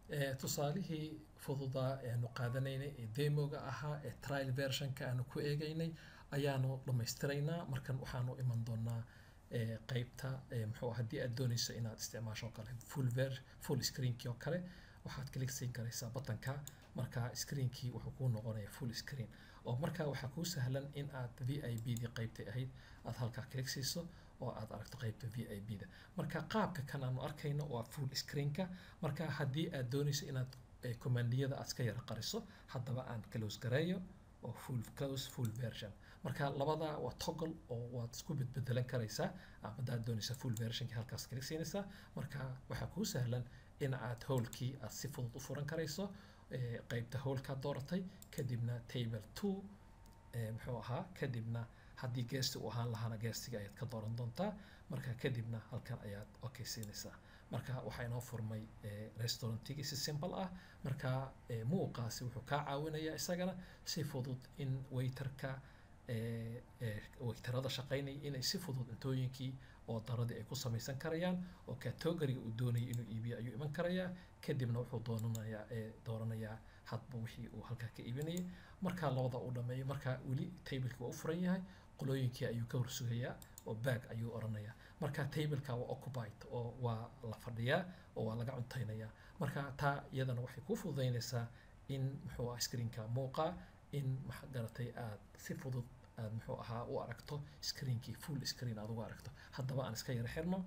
Eh, tusaalihii fududaa ee aanu qaadanaynay ee demoga ahaa ee trial versionka aanu ku eegaynay ayaanu dhammaystiraynaa markan waxaanu iman doonaa eh, qeybta eh, muxuu ah, haddii aad dooneyso inaad isticmaasho oo kale full ver full screenkii oo kale waxaad klik siin karaysaa batanka marka screenkii wuxuu kuu noqonayaa full screen oo markaa waxaa kuu sahlan in aad v i b dii qeybtay ahayd aad halkaa klik siiso oo aad aragto qeybta v i b da marka qaabka kan aanu arkayno waa full screenka marka haddii aad dooneyso inaad eh, commandiyada aad iska yara qariso haddaba aan close gareeyo oo full close full version marka labada waa toggle oo waad isku bedbedelan karaysaa ama haddaad dooneysa full versionki halkaas klik siinaysaa marka waxaa kuu sahlan in aad howlkii aad si fudud u furan karayso eh, qeybta howlkaad dooratay kadibna table two eh, muxuu ahaa kadibna haddii geesti uu ahaan lahaana geestiga ayaad ka dooran doontaa marka kadibna halkan ayaad okay siinaysaa marka waxaa inoo furmay eh, restaurantigii si simple ah marka eh, muuqaasi wuxuu kaa caawinayaa isagana si fudud in waiterka eh, eh, waiterada shaqaynaya inay si fudud cuntooyinkii oo daradii ay ku samaysan karayaan oo categoriga uu doonayay inuu iibiyo ayuu iman karayaa kadibna wuxuu doonanayaa eh, dooranayaa hadba wixii uu halkaa ka iibinayay markaa labada uu dhameeyo markaa weli tableki waa u furan yahay qolooyinkii ayuu ka horsugayaa oo baag ayuu oranayaa marka tableka waa occupied oo waa la fadhiyaa oo waa laga cuntaynayaa marka taa iyadana waxay kuu fududaynaysaa in muxuu ah screenka muuqaa in maxa garatay aad si fudud aad muxuu ahaa u aragto screenkii full screen aad ugu aragto haddaba aan iska yara xirno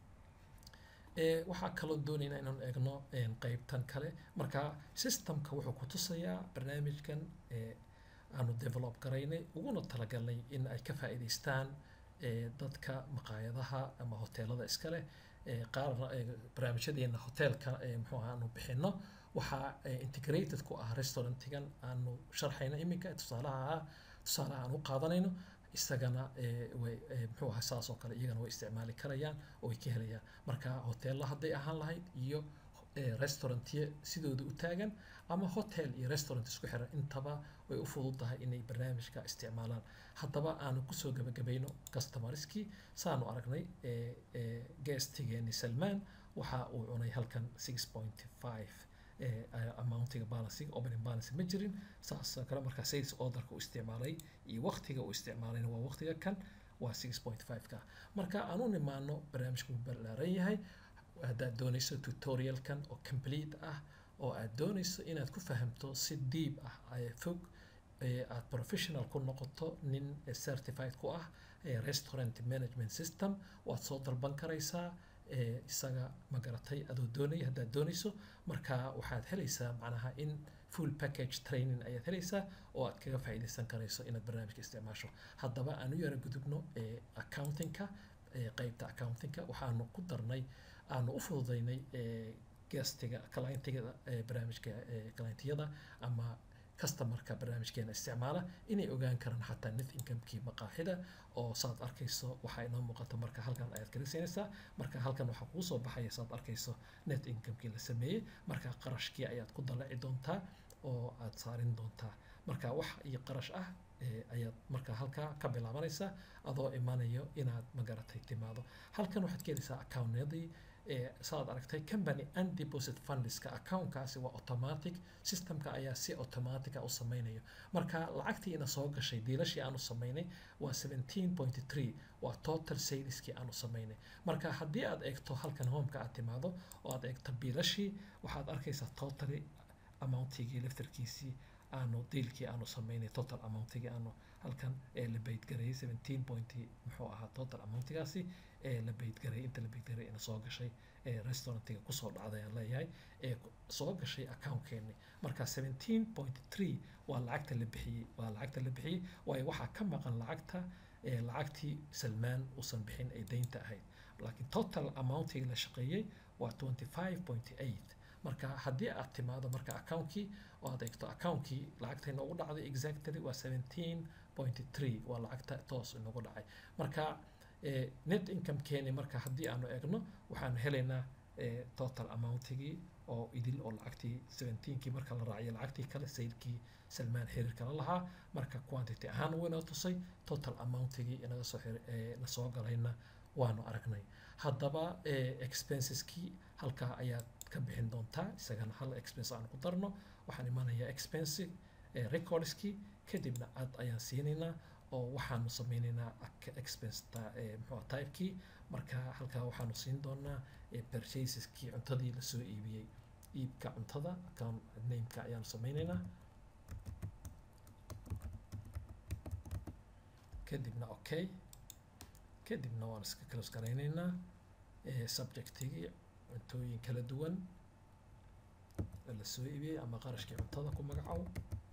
Eh, waxaa kaloo doonaynaa inaan eegno een, qeybtan kale marka systemka wuxuu ku tusayaa barnaamijkan eh, aanu develop garaynay uguna talagalnay in ay ka faa'iidaystaan eh, dadka maqaayadaha ama hoteelada iska leh eh, qaarna eh, barnaamijyadeena hoteelka eh, muxuu ahaa aanu bixino waxaa eh, integrated ku ah restaurantigan aanu sharxayno iminka tusaalaha ah tusaalaha aan u qaadanayno isagana eh, way eh, muxuu ahaa saas oo kale iyagana way isticmaali karayaan oo way ka helayaan marka hoteella hadday ahaan lahayd iyo eh, restaurantyo sidooda u taagan ama hotel iyo restaurant isku xiran intaba way u fududahay inay barnaamijka isticmaalaan haddaba aanu kusoo gabagabayno customerskii saanu aragnay eh, eh, guestigeeni salmaan waxa uu cunay halkan six point five amountiga balancing opening balance ma jirin saas oo kale markaa sales orderka uu isticmaalay iyo waqtiga uu isticmaalayna waa waqtiga kan waa six point five ka marka aan u nimaano barnaamijku wuu ballaaran yahay haddaad doonayso tutorialkan oo complete ah oo aad doonayso inaad ku fahamto si deep ah ee fog ee aad professional ku noqoto nin certified ku ah ee restaurant management system waad soo dalban karaysaa ee isaga ma garatay adoo doonaya haddaad doonayso marka waxaad helaysaa macnaha in full package training ayaad helaysaa oo aad kaga faa'iidaysan karayso inaad barnaamijka isticmaasho haddaba aan u yara gudubno ee accountingka ee qeybta accountingka waxaanu ku darnay aanu u fududaynay ee gastiga clientiga ee barnaamijka ee clientiyada ama customerka barnaamijkeena isticmaala inay ogaan karaan xataa net incomekii maqaaxida oo saad arkayso waxaa inoo muuqata marka halkan ayaad kalisinaysaa marka halkan waxaa kuu soo baxaya saad arkayso net incomekii la sameeyey marka qarashkii ayaad ku dalaci doontaa oo aad saarin doontaa marka wax iyo qarash ah ee ayaad marka halkaa ka bilaabanaysaa adoo imanayo inaad magaratay timaado halkan waxaad ka helaysaa accountnadii ee saad aragtay company and deposit fundska accountkaasi waa automatic systemka ayaa si automatic ah u sameynayo marka lacagtii ina soo gashay diilashii aanu sameynay waa 17.3 waa total saleskii aanu sameynay marka haddii aad eegto halkan homeka aad timaado oo aad eegto biilashii waxaad arkaysaa totally amountigii laftarkiisii aanu diilkii aanu sameynay total amountigii aanu halkan ee la beydgarayay 17 point muxuu ahaa total amountigaasi ee la beydgarayay inta la beydgarayay ina soo gashay ee restaurantiga kusoo dhacday aan leeyahay ee soo gashay accountkeeni marka 17.3 waa lacagta la bixiyey waa lacagta la bixiyey waayo waxaa ka maqan lacagta ee lacagtii salmaan uusan bixin ay deynta ahayd laakiin total amountiga la shaqeeyey waa 25.8 marka haddii aad timaado marka accountkii oo aad eegto accountkii lacagta inoogu dhacday exactly waa 17.3 waa lacagta toos inoogu dhacay marka net income keeni marka haddii aanu eegno waxaanu helaynaa total amountigii oo idil oo lacagtii 17kii marka la raaciyo lacagtii kale saylkii salmaan xiriir kala lahaa marka quantity ahaan wuu inoo tusay total amountigii inaga soo na soo galayna waanu aragnay haddaba expenseskii halkaa ayaad ka bixin doontaa doontaa isagana hal expense aan ku darno waxaan imanayaa expense recordskii kadibna add ayaan siinaynaa oo waxaanu sameynaynaa expense muxuu typekii marka halkaa waxaanu siin doonaa purchaseskii cuntadii lasoo iibiyey iibka cuntada account nameka ayaanu sameynaynaa kadibna okay kadibna waan iska close garaynaynaa subjectigii cuntooyin kala duwan la soo iibiyey ama qarashkii cuntada ku magacow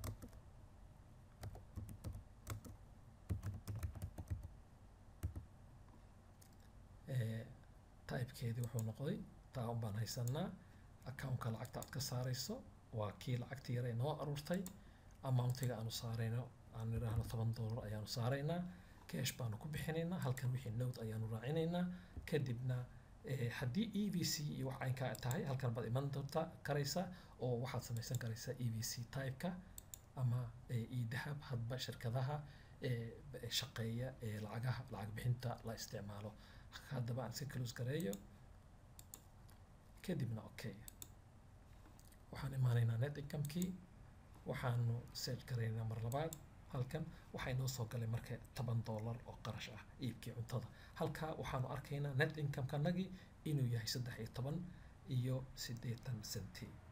typekeedii wuxuu noqday taa un baan haysanaa accountka lacagta aad ka saarayso waa kii lacagtii yare noo aruurtay amountiga aanu saarayno aan idhaahno toban dollar ayaanu saaraynaa cash baanu ku bixinaynaa halkan wixii note ayaanu raacinaynaa kadibna haddii e v c iyo wax aynkaa tahay halkan baad iman doonta karaysa oo waxaad samaysan karaysaa e v c typeka ama e dahab hadba shirkadaha shaqeeya ee lacagaha lacag bixinta la isticmaalo haddaba aan iska close gareeyo kadibna okay waxaan imaanaynaa net incomekii waxaanu search garaynaa mar labaad halkan waxaa inoo soo galay marka toban dollar oo qarash ah iibkii cuntada halkaa waxaanu arkaynaa net income-kanagii inuu yahay saddex iyo toban iyo siddeetan centi